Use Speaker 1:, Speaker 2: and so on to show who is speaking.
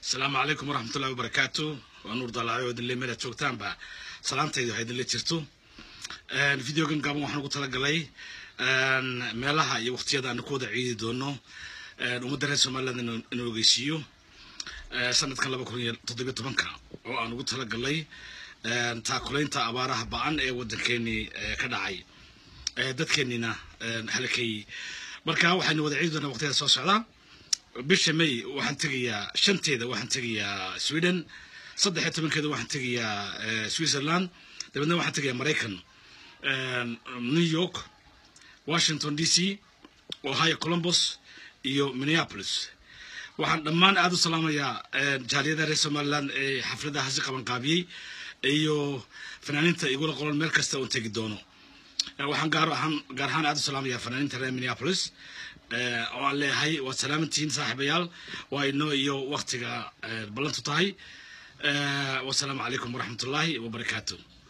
Speaker 1: asalaamu calaykum waraxmatullahi wabarakaatu waa nuur dalaayo oo idinle meelaad joogtaanba salaantayda waxaa idinla jirto videogan gaaban waxaan ugu talagalay meelaha iyo waqtiyada aan ku wada ciidi doono ummadda reer somaliland inuu ogeysiiyo sanadkan laba kun iyo toddobiyo tobanka oo aan ugu talagalay taakulaynta abaaraha ba-an ee waddankeenii ka dhacay dadkeennina halakay marka waxaynu wada ciidi doonaa waqtiyada soo socda bisha may waxaan tegayaa shanteeda waxaan tegayaa sweden saddex iyo tobankeeda waxaan tegayaa switzerland dabeedna waxaan tegayaa maraykan new york washington d c ohio columbus iyo minneapolis waxaan dhammaan aada u salaamayaa jaaliyada reer somaliland ee xafladahaasi qabanqaabiyey iyo fanaaniinta igula qoran meel kasta oon tegi doono waxaan gaar ahaan gaar ahaan aada u salaamayaa fanaaniinta reer minneapolis oo aan leeyahay waad salaamantihiin saaxiibayaal waa inoo iyo waktiga ballantu tahay wasalaamu calaykum waraxmatullaahi wabarakaatu